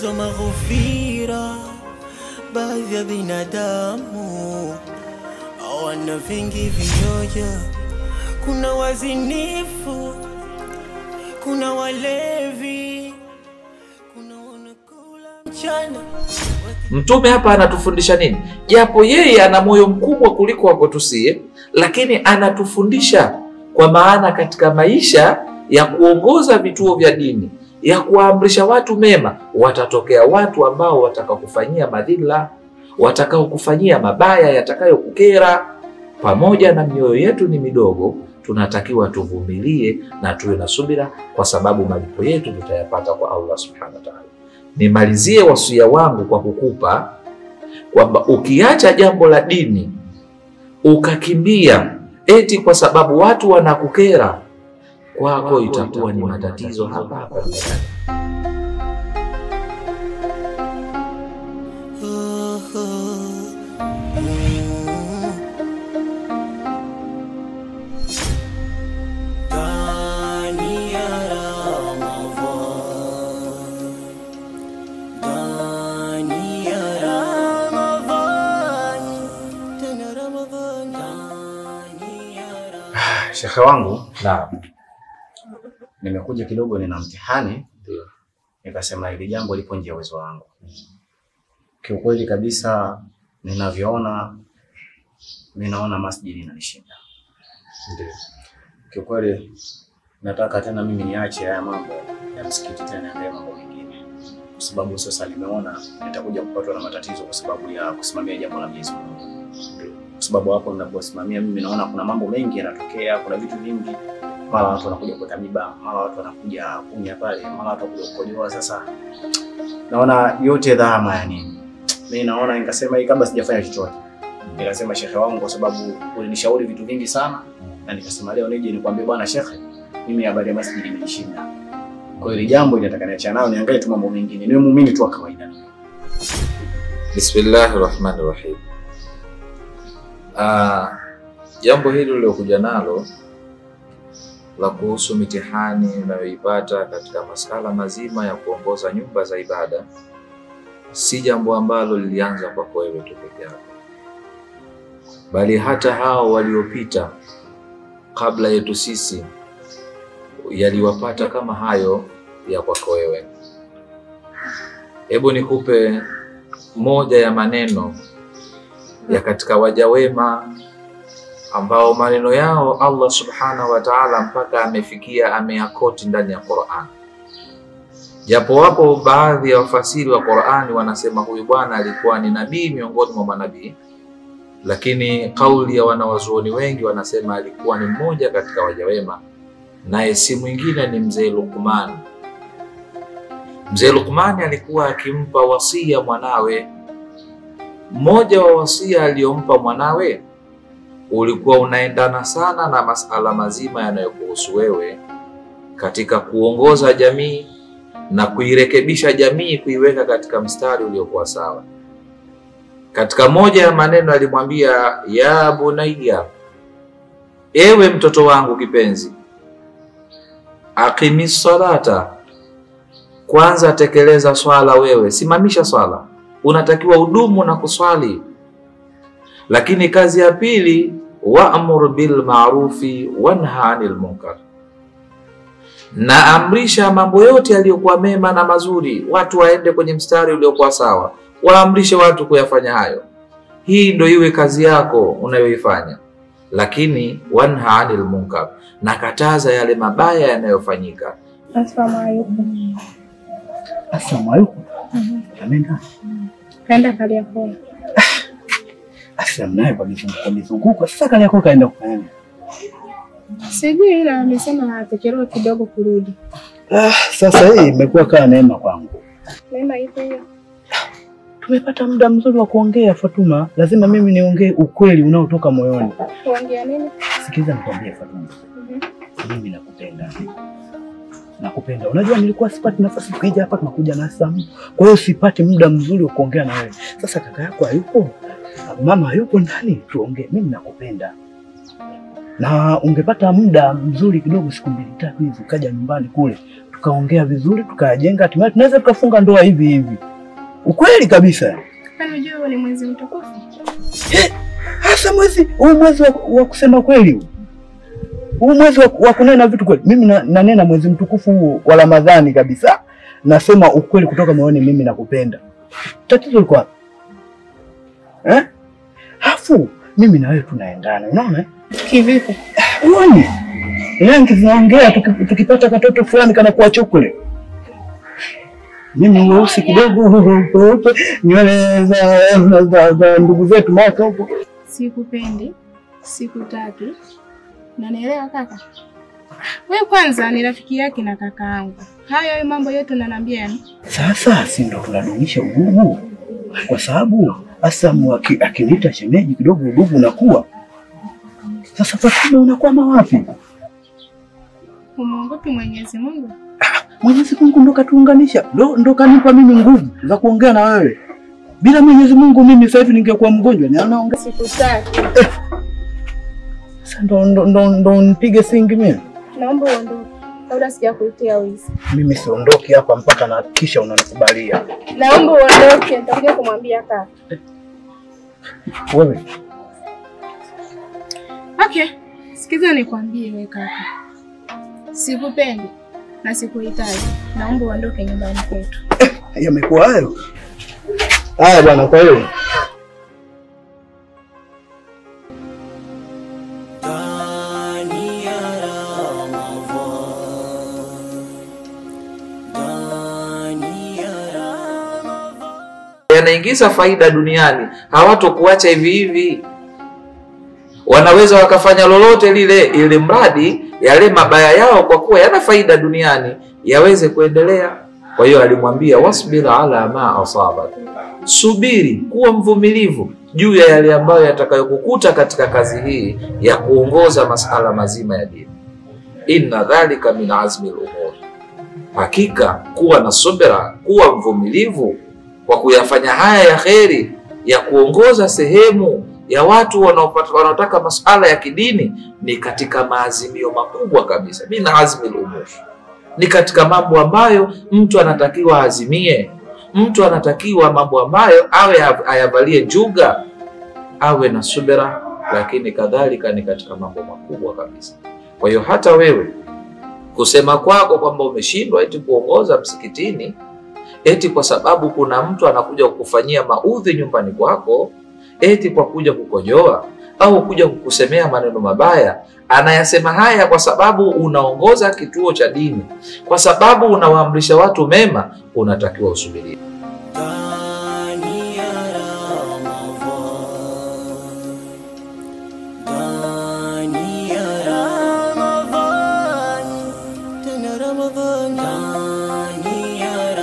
hizo maghofira. Baadhi ya binadamu hawana vingi vioja. Kuna wazinifu, kuna walevi, kuna wanakula mchana Mtume hapa anatufundisha nini? Japo yeye ana moyo mkubwa kuliko wa kwetu sie, lakini anatufundisha kwa maana katika maisha ya kuongoza vituo vya dini, ya kuwaamrisha watu mema, watatokea watu ambao watakakufanyia madhila, watakaokufanyia mabaya yatakayokukera. Pamoja na mioyo yetu ni midogo, tunatakiwa tuvumilie na tuwe na subira, kwa sababu malipo yetu tutayapata kwa Allah subhanahu wa ta'ala. Nimalizie wasia wangu kwa kukupa kwamba ukiacha jambo la dini ukakimbia eti kwa sababu watu wanakukera, kwako itakuwa ni matatizo hapa hapa duniani. ndani ya Ramadhan, ndani ya Ramadhan, tena Ramadhan, ndani ya Ramadhan. Shekhe wangu, Naam, nimekuja kidogo, nina mtihani, ndio. nikasema hili jambo lipo nje ya uwezo wangu. Kiukweli kabisa, ninavyoona, mimi naona masjidi inanishinda. Ndio. Kiukweli nataka tena mimi niache haya mambo ya msikiti, tena niangalie mambo mengine, kwa sababu sasa nimeona nitakuja kupatwa na matatizo kwa sababu ya kusimamia jambo la Mwenyezi Mungu. Kwa sababu hapo ninaposimamia mimi naona kuna mambo mengi yanatokea, kuna vitu vingi, mara watu wanakuja kuweka miba, mara watu wanakuja kunya pale, mara watu wanakuja kukojoa. Sasa naona yote dhama ya nini? Mimi naona nikasema hii kabla sijafanya chochote, nikasema shekhe wangu, kwa sababu ulinishauri vitu vingi sana na nikasema leo nije nikwambie bwana shekhe, mimi habari ya masjidi imenishinda. Kwa hiyo hili jambo linataka niachane nayo, niangalie tu mambo mengine, niwe muumini tu wa kawaida. Bismillahi rahmani rahim. Ah, jambo hili uliokuja nalo la kuhusu mitihani unayoipata katika masala mazima ya kuongoza nyumba za ibada si jambo ambalo lilianza kwako wewe tu peke yako, bali hata hao waliopita kabla yetu sisi yaliwapata kama hayo ya kwako wewe. Hebu nikupe moja ya maneno ya katika waja wema ambao maneno yao Allah subhanahu wa ta'ala mpaka amefikia ameyakoti ndani ya Qur'an. Japo wapo baadhi ya wafasiri wa Qur'ani wanasema huyu bwana alikuwa ni nabii miongoni mwa manabii, lakini kauli ya wanawazuoni wengi wanasema alikuwa ni mmoja katika waja wema, naye si mwingine ni mzee Luqman. Mzee Luqman alikuwa akimpa wasia mwanawe. Mmoja wa wasia aliyompa mwanawe ulikuwa unaendana sana na masala mazima yanayokuhusu wewe katika kuongoza jamii na kuirekebisha jamii, kuiweka katika mstari uliokuwa sawa. Katika moja ya maneno alimwambia, ya bunayya, ewe mtoto wangu kipenzi, aqimi salata, kwanza tekeleza swala. Wewe simamisha swala, unatakiwa udumu na kuswali. Lakini kazi ya pili, wa'mur bil ma'rufi wanha 'anil munkar, na amrisha mambo yote yaliyokuwa mema na mazuri, watu waende kwenye mstari uliokuwa sawa, waamrishe watu kuyafanya hayo. Hii ndio iwe kazi yako unayoifanya. Lakini wanha 'anil munkar, na kataza yale mabaya yanayofanyika. Assalamu alaikum. Asalamu alaykum. Ameenda. Kaenda Kariakoo. Asalamu naye kwa mizunguko mizunguko. Sasa kali yako kaenda kufanya nini? Sijui ila amesema atachelewa kidogo kurudi. Ah, sasa hii imekuwa kama neema kwangu. Neema ipo hiyo. Tumepata muda mzuri wa kuongea Fatuma. Lazima mimi niongee ukweli unaotoka moyoni. Kuongea nini? Sikiliza nikwambie Fatuma. Mhm. Mimi nakupenda. Nakupenda. Unajua nilikuwa sipati nafasi kuja hapa tunakuja na Sam. Kwa hiyo sipati muda mzuri wa kuongea na wewe. Sasa kaka yako hayupo. Mama hayupo ndani tuongee. Mimi nakupenda. Na ungepata muda mzuri kidogo siku mbili tatu hivi ukaja nyumbani kule tukaongea vizuri, tukayajenga, hatimaye tunaweza tukafunga ndoa hivi hivi. Ukweli kabisa. Kwani unajua huo ni mwezi mtukufu? Hasa mwezi huu mwezi wa, wa kusema kweli huu. Huu mwezi wa, wa kunena vitu kweli. Mimi na, nanena mwezi mtukufu huu wa Ramadhani kabisa. Nasema ukweli kutoka moyoni, mimi nakupenda. Tatizo liko wapi? Eh? Hafu mimi na wewe tunaendana, unaona? eh? Kivipi? Uone. Rangi zinaongea tuki- tukipata katoto fulani kana kuwa chokole. Mimi weusi kidogo weupe, nywele za, za, za, za ndugu zetu maka huko. Sikupendi, sikutaki. Unanielewa kaka? Wewe kwanza ni rafiki yake na kaka yangu. Hayo hayo mambo yote unaniambia yani? Sasa si ndo tunadumisha udugu, kwa sababu Asamu aki- akiniita shemeji kidogo, udugu unakuwa sasa. Fatuma, unakwama wapi? Umwogopi Mwenyezi Mungu? Mwenyezi Mungu ndo katuunganisha, ndo, ndo kanipa mimi nguvu za kuongea na wewe. Bila Mwenyezi Mungu mimi sasa hivi ningekuwa mgonjwa. Ni anaongea Sikutaki. sasa, ndo, ndo, ndo, ndo nipige singi mimi. Naomba uondoke kabla sijakuitia wizi. Mimi siondoki hapa mpaka nahakikisha unanikubalia Naomba uondoke, nitakuja kumwambia kaka. wewe. Okay, sikiza nikwambie wewe kaka. Sikupendi na sikuhitaji. Naomba uondoke nyumbani kwetu. Yamekuwa hayo haya bwana. Kwa hiyo ndani ya Ramadhan, ndani ya Ramadhan. yanaingiza faida duniani, hawatokuacha hivi hivi. Wanaweza wakafanya lolote lile, ili mradi yale mabaya yao, kwa kuwa yana faida duniani, yaweze kuendelea. Kwa hiyo alimwambia wasbir ala ma asabak, subiri, kuwa mvumilivu juu ya yale ambayo yatakayokukuta katika kazi hii ya kuongoza masala mazima ya dini. Inna dhalika min azmi lumur, hakika kuwa na subira, kuwa mvumilivu kwa kuyafanya haya ya kheri ya kuongoza sehemu ya watu wanaopata- wanaotaka masuala ya kidini ni katika maazimio makubwa kabisa, min azmi lumur, ni katika mambo ambayo mtu anatakiwa azimie. Mtu anatakiwa mambo ambayo awe av- ayavalie njuga, awe na subira, lakini kadhalika ni katika mambo makubwa kabisa. Kwa hiyo hata wewe kusema kwako kwamba umeshindwa eti kuongoza msikitini eti kwa sababu kuna mtu anakuja kukufanyia maudhi nyumbani kwako, eti kwa kuja kukojoa au kuja kukusemea maneno mabaya. Anayasema haya kwa sababu unaongoza kituo cha dini, kwa sababu unawaamrisha watu mema, unatakiwa usubirie. ndani ya Ramadhan, ndani ya Ramadhan, tena Ramadhan, ndani ya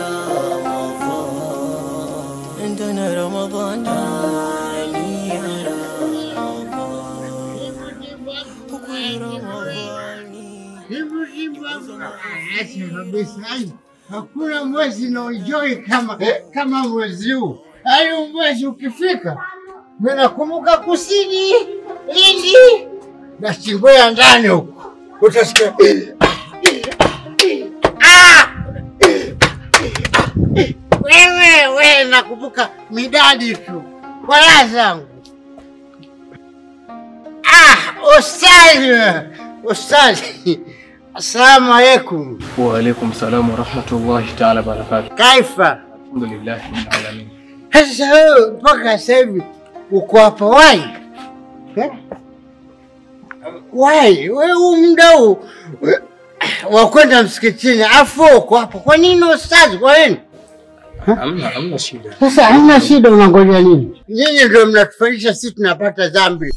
Ramadhan, tena Ramadhan, ndani ya Ramadhan, huku ni Ramadhani. Hivyo hivyo acha kabisa. Ai, Hakuna mwezi naenjoy kama kama mwezi huu. Hayo mwezi ukifika, mimi nakumbuka kusini Lindi na Chingwea ndani huko utasikia Ah! wewe wewe, nakumbuka midadi tu wala zangu. Ah, ustazi ustazi, assalamu alaikum. وعليكم السلام ورحمة الله تعالى وبركاته Kaifa? الحمد لله رب العالمين Sasa wewe mpaka sasa hivi uko hapa wai? Eh? Wai, wewe huu muda huu we- wa kwenda msikitini afu uko hapa. Kwa nini ustazi? Kwa nini? أمنا أمنا شيدا Sasa hamna shida, unangoja nini? Nyinyi ndio mnatufanyisha sisi tunapata dhambi.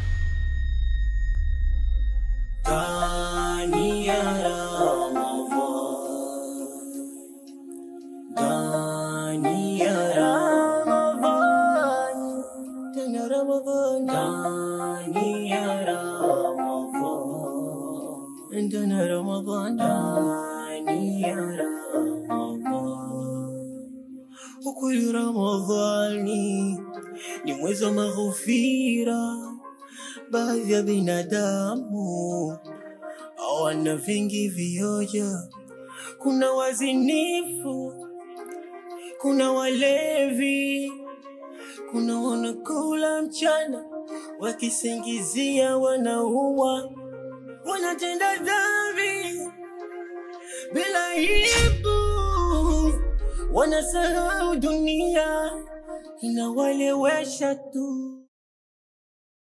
ndani ya Ramadhan, ndani ya Ramadhan, tena Ramadhan, ndani ya Ramadhan, tena Ramadhan, ndani ya Ramadhan. Ukweli Ramadhani ni mwezi wa maghfira baadhi ya binadamu hawana vingi vioja kuna wazinifu, kuna walevi, kuna wanakula mchana wakisingizia wanaua, wanatenda dhambi bila aibu, wanasahau dunia inawalewesha tu.